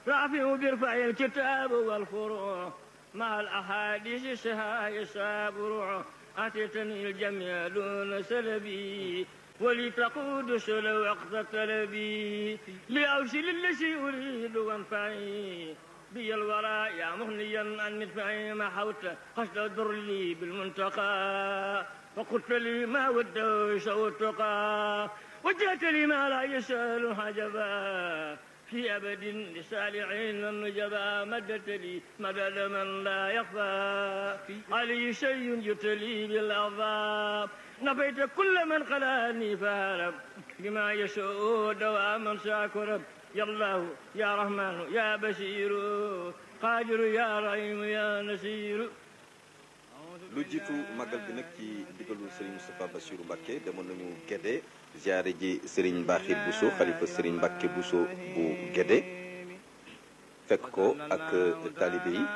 رافع برفع الكتاب والفروع مع الأحاديث سها يسابر أتيتني الجميع دون سلبي ولتقود سل وقت طلبي لأوصل الذي أريد وانفعي بي الوراء يا مغنيا عن مدفعي ما حوت قصد الضر لي بالمنتقى وقلت لي ما وده سوتقى وجهت لي ما لا يسأل حجبا في أبد لسالعين النجبا مدت لي مدد من لا يخفى علي شيء يتلي بالأضاب نفيت كل من خلاني فهرب بما يسوء دواما ساكرب يا الله يا رحمن يا بشير قادر يا رحيم يا نسير lu jiitu màggal bi nag ci digalu Serigne Moustapha Bassirou Mbacké demoon nañu Gédé ziare ji Serigne Mbaxir Bousso xalifa Serigne Mbacké Bousso bu Gédé fekk ko ak taalibe yi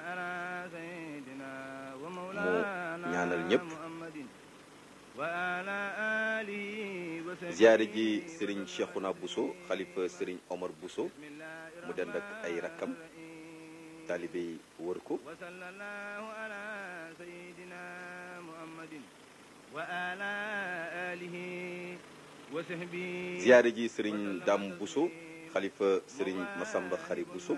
mu ñaanal ñëpp ziare ji Serigne Cheikhouna Bousso xalifa Serigne Omar Bousso mu dend ak ay rakkam taalibe yi wër ko ziyaare ji sëriñ Dam Bousso xalifa sëriñ Masamba Xari Bousso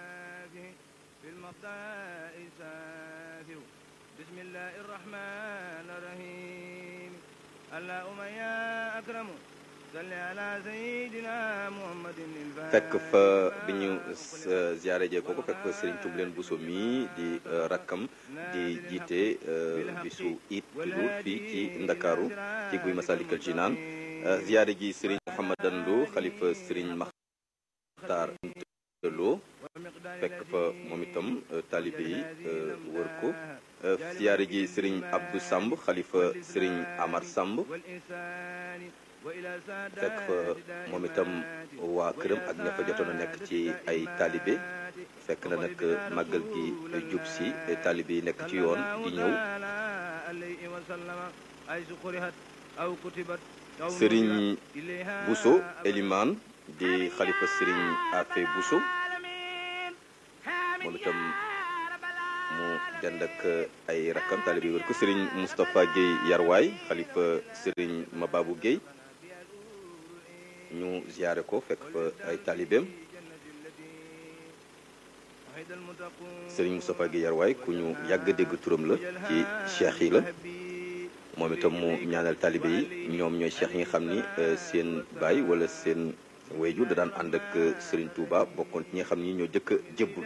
fekk fa bi ñu ziyaare jee kooku fekk fa sëriñ Tubleen Bousso mii di rakkam di jiite bisu it tudd fii ci Ndakaaru ci guy Masalikal Jinaan ziyaare ji sëriñ Mouhamadan Lo xalifa sëriñ Maxtaar Lo fekk fa moom itam taalibe yi wër ko ziyaare ji sëriñ Abdou Samb xalifa sëriñ Amar Samb fekk fa moom itam waa këram ak ña fa jotoon a nekk ci ay taalibe fekk na nag màggal gi jub si taalibe yi nekk ci yoon di ñëw sëriñ Bousso Eliman di xalifa sëriñ Afe Bousso moom itam mu dend ak ay rakkam taalibe yi wër ko sëriñ Moustapha Guèye Yarwaay xalifa sëriñ Mababou Guèye ñu ziyaare ko fekk fa ay taalibeem sëriñ Moustapha Guèye Yarwaay ku ñu yàgg dégg turam la ci cheikh yi la moom itam mu ñaanal taalibe yi ñoom ñooy cheikh yi nga xam ni seen baay wala seen wayju da daan ànd ak sëriñ Touba bokkoon ci ñi nga xam ni ñoo jëkk a jébbulu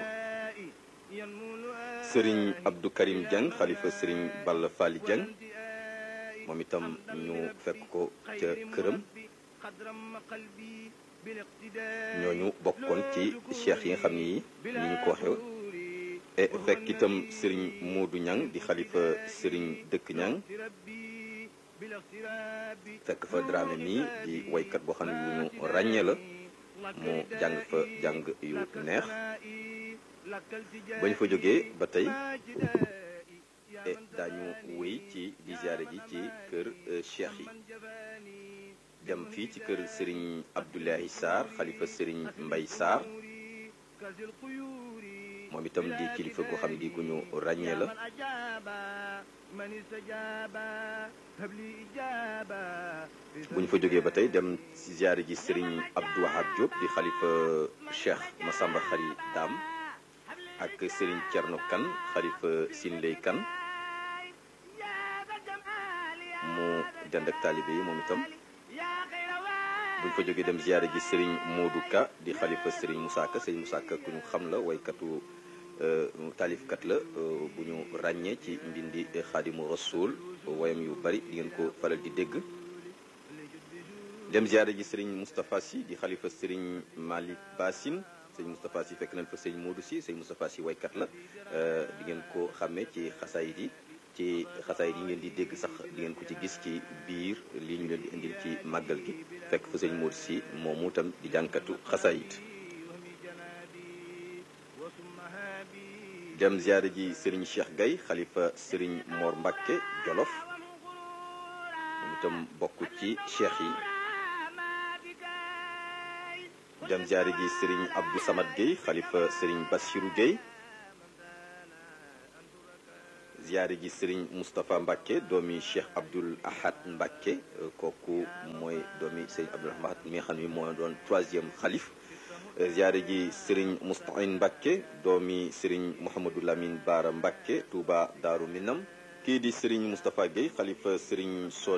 sëriñ Abdou Karim Dieng xalifa sëriñ Balla Fally Dieng moom itam ñu fekk ko ca këram ñooñu bokkoon ci cheikh yi nga xam ni ni ñu ko waxee e fekk itam sëriñ Moodu Ñang di xalifa sëriñ Dëkk Ñang fekk fa Dramé mi di waykat boo xam ne yu ñu ràññee la mu jàng fa jàng yu neex bañ fa jógee ba tey e daañu wéy ci di ziyaare ji ci kër cheikh yi dem fii ci kër sëriñ Abdoulahi Sarr xalifa sëriñ Mbay Sarr moom itam di kilifa goo xam di gu ñu ràññee la bu ñu fa jógee ba tey dem ci ziyaare ji sëriñ Abdou Wahab Diop di xalifa Cheikh Massamba Xari Daam ak sëriñ Cerno Kan xalifa Sinley Kan mu dend ak taalibe yi moom itam buñ fa jógee dem ziyaare ji sëriñ Modou Ka di xalifa sëriñ Moussa Ka sëriñ Moussa Ka ku ñu xam la waykatu taalifkat la bu ñu ràññee ci mbindi xaadimu rasul wayam yu bari di ngeen ko faral di dégg dem ziyaare ji sëriñ Moustapha Sy di xalifa sëriñ Malick Bassine sëriñ Moustapha Sy fekk nañ fa sëriñ Modou Sy sëriñ Moustapha Sy waykat la di ngeen ko xàmmee ci xasaayid yi ci xasaayid yi ngeen di dégg sax di ngeen ko ci gis ci biir lii ñu leen di indil ci màggal gi fekk fa sëriñ Modou Sy moomu tam di jànkatu xasaayid dem ziyaare ji sëriñ Cheikh Gaye xalifa sëriñ Mor Mbacke Jolof moom itam bokk ci cheikh yi dem ziare ji sëriñ Abdou Samad Gueye xalifa sëriñ Bassirou Gueye ziare ji sëriñ Moustapha Mbacke doomi Cheikh Abdoul Ahad Mbacke kooku mooy doomi sëriñ Abdoul Ahad mi nga xam ne moo doon troisième xalif ziare ji sëriñ Moustahine Mbacke doomi sëriñ Mouhamadou Lamine Baara Mbacke Touba Daaru Minam kii di sëriñ Moustapha Gueye xalifa sëriñ